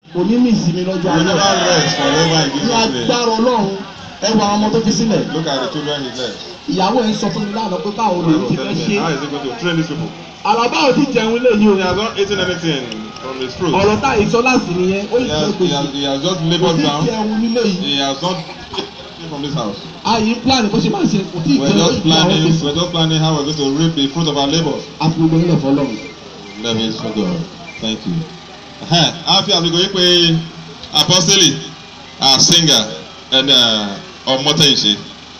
kò ní ní ìsinmi lọ́jọ́ You will alẹ́ never rest forever in ní Jesus' name. agbára ọlọ́run ẹ wo àwọn ọmọ tó fi sílẹ̀ Look at the children he left. ìyàwó ẹ̀ ń sọ fún mi lánàá pé báwo lòun ti fẹ́ ṣe How is he going to train these people? àlàbà ò ti jẹun lé yìí o He has not eaten anything from his fruit. ọ̀rọ̀ tá ìsọ láti nìyẹn ó He yìí has, fẹ́ he has, gbèsè he has just kò labored tí ì down. jẹun nílé yìí He has not eaten from this house. àyè plan bó ṣe máa ṣe kò tí ì We're jẹun ó just yìí fún àwọn planning. gbèsè We're just planning how we're going to reap the fruit of our labor. àti gbogbo ilẹ̀ fọlọ́run. Let me so God. Thank you. Ẹhẹ́n, A fi àsìkò yìí pé apostoli, our singer, and ọmọtẹ̀yìnṣe.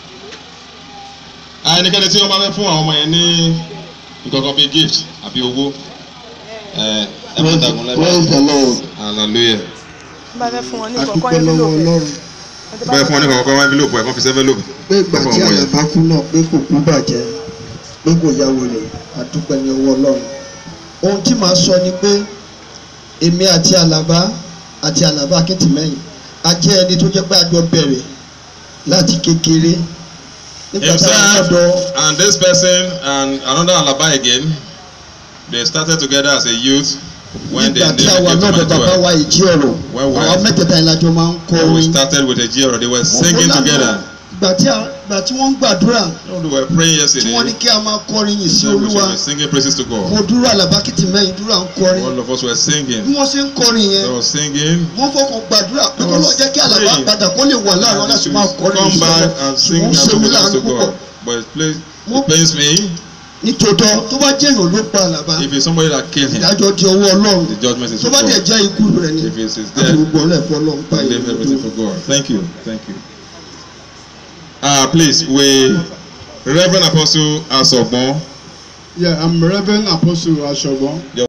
Ẹnikẹ́ni tí wọ́n bá fẹ́ fún àwọn ọmọ yẹn ní nǹkankan bíi gift àbí owó. ẹ, Ẹ má dàgún praise the lẹ́bàá. lord Hallelujah. bá fẹ́ fún wọn ní kọ̀ọ̀kan adúpẹ́ lọ́wọ́ ọlọ́run Bẹ́ẹ̀ fún ọ ní kọ̀ọ̀kan wá envelope ẹ̀ kàn fi sí envelope. pé ìgbà tí àyàbá kú náà pé kò kú bàjẹ́ pé kò ya wèrè adúpẹ́ ní ọwọ́ ọlọ́run ohun tí màá sọ ni pé èmi àti àlàbá àti àlàbá akíntìmẹ́yìn a jẹ́ ẹni tó jẹ́ pé a jọ bẹ̀rẹ̀ láti kékeré nígbà tá a Himself lọ́dọ̀ and this person and another Alaba again, they started together as a youth when they, nígbà they tí a wà became lọ́dọ̀ bàbá mature. wa ìjí ọ̀rọ̀ When we were- àwọn mẹ́tẹ̀ẹ̀ta ìlàjọ máa ń kọ When we orin started with a Jiro, they were singing Mo lánàá, together. ìgbà tí a- ìgbà tí wọ́n ń gbàdúrà When we were praying tí yesterday, wọ́n ní kí a máa kọrin yìí sí then we olúwa should be singing praises to mo God. dúró àlàbá kìtìmẹ́yìn dúró à ń kọrin All of us were bí singing. wọ́n ṣe ń kọrin yẹn They were singing. wọ́n fọkàn gbàdúrà pé kó was lọ́ọ́ jẹ́ kí àlàbá praying. padà kó lè wà láàrin wọn And láti to máa kọrin come yìí back sọ́dọ̀ and sing ṣùgbọ́n and ṣe mí praises láàánú to púpọ̀ God. But it, plays, Mo- it pains me nítòótọ́ tó bá jẹ́ èèyàn ló pa àlàbá if it's somebody that killed him. ìdájọ́ di ọwọ́ ọlọ́run The judgment is tó for bá dẹ̀ God. jẹ́ ikú rẹ̀ ni If it's his àti death, gbogbo ọ̀lẹ́fọ́ ọlọ́run pa leave everything ìlú for God. Thank you. Thank you. Uh, please, we Reverend Apostle Asogbon. Yeah, I'm Reverend Apostle Ashogbon.